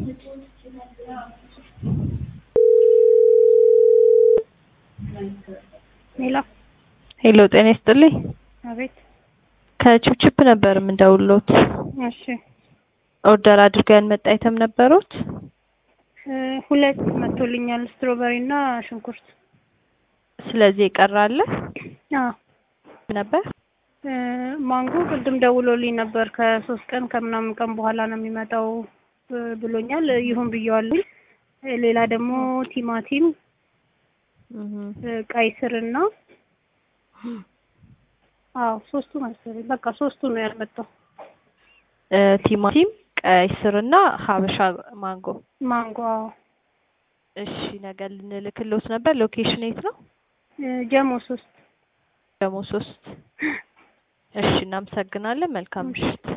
ሄሎ ሄሎ ጤና ይስጥልኝ። አቤት። ከቺፕቺፕ ነበር የምንደውልዎት። እሺ ኦርደር አድርገው ያልመጣ አይተም ነበሩት? እ ሁለት መጥቶልኛል፣ ስትሮበሪ እና ሽንኩርት። ስለዚህ የቀረ አለ አዎ ነበር? እ ማንጎ ቅድም ደውሎልኝ ነበር ከሶስት ቀን ከምናምን ቀን በኋላ ነው የሚመጣው እ ብሎኛል። ይሁን ብየዋለሁ። እ ሌላ ደግሞ ቲማቲም፣ እህ እ ቀይ ስርና አዎ ሶስቱ መሰለኝ። በቃ ሶስቱ ነው ያልመጣው። እ ቲማቲም፣ ቀይ ስርና ሀበሻ ማንጎ። ማንጎ አዎ። እሺ ነገ ልንልክልዎት ነበር። ሎኬሽን የት ነው? እ ጀሞ ሶስት ደግሞ ሶስት እሺ እናመሰግናለን። መልካም ምሽት።